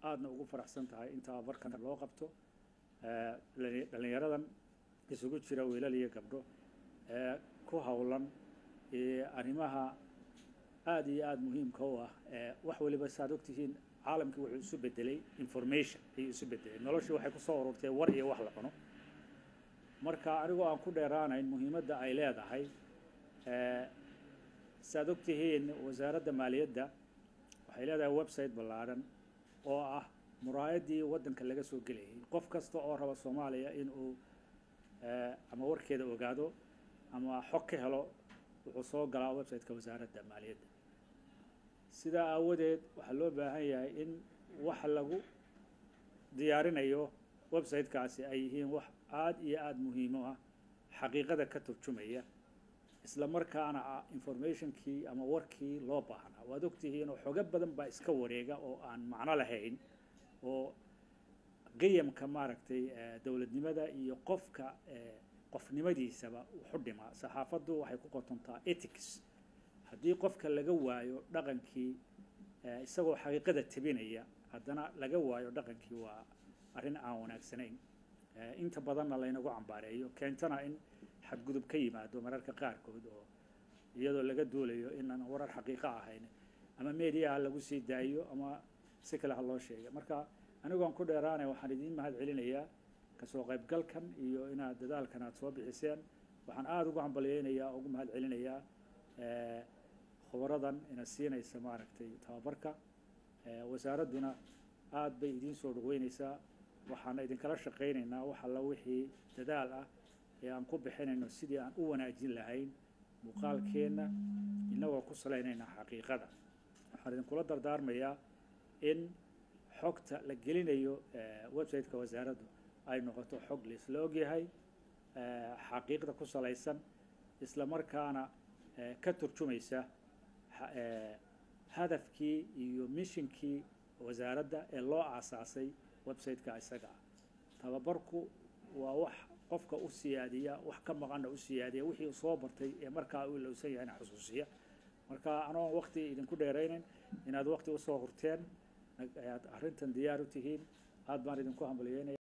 aadna ugu faraxsan tahay in tababarkan loo qabto dhalinyaradan isugu jira wiilal iyo gabdho ee ku howlan arrimaha aada iyo aada muhiimka u ah wax waliba saaad ogtihiin caalamkii wuxuu isu bedelay information ayuu isu bedelay noloshii waxay kusoo ururtay war iyo wax la cuno marka anigoo aan ku dheeraanayn muhiimadda ay leedahay saaad ogtihiin wasaaradda maaliyadda waxay leedahay website ballaadhan oo ah muraayaddii waddanka laga soo gelayay qof kasta oo raba soomaaliya in uu ama warkeeda ogaado ama xog ka helo wuxuu soo galaa website-ka wasaaradda maaliyadda sidaa aawadeed waxaa loo baahan yahay in wax lagu diyaarinayo website-kaasi ay yihiin wax aada iyo aada muhiimo ah xaqiiqada ka turjumaya isla markaana ah informationkii ama warkii loo baahnaa waad ogtihiin oo xogo badan baa iska wareega oo aan macno lahayn oo qiyamka maaragtay dowladnimada iyo qofka qofnimadiisaba wuxu dhimaa saxaafaddu waxay ku qotontaa ethics haddii qofka laga waayo dhaqankii isagoo xaqiiqada tebinaya haddana laga waayo dhaqankii waa arrin aan wanaagsanayn inta badanna laynagu cambaareeyo keentana in xadgudub ka yimaado mararka qaarkood oo iyadoo laga duulayo inaan warar xaqiiqo ahayn ama mediaha lagu sii daayo ama si kale ha loo sheega marka anigoon ku dheeraanay waxaan idiin mahad celinayaa kasoo qaybgalkan iyo inaad dadaalkan aad soo bixiseen waxaan aada ugu hambalyeynayaa ugu mahad celinayaa khubaradan ina siinaysa maaragtay tababarka wasaaradduna aada bay idiin soo dhaweyneysaa waxaana idinkala shaqaynaynaa wax alla wixii dadaal ah ee aan ku bixinayno sidii aan u wanaajin lahayn muuqaalkeenna innagoo ku salaynayna xaqiiqada waxaan idinkula dardaarmayaa in xogta la gelinayo website-ka wasaaraddu ay noqoto xog laisla ogyahay xaqiiqda ku salaysan isla markaana ka turjumaysa hadafkii iyo mishinkii wasaaradda ee loo aasaasay website-ka isaga ah tababarku waa wax qofka u siyaadiya wax ka maqanna u siyaadiya wixii u soo bartay ee markaa u ilowsan yahayna xusuusiya marka anoon wakti idinku dheeraynayn inaad wakti usoo hurteen ayaad arrintan diyaar u tihiin aada baan idinku hambalyeynaya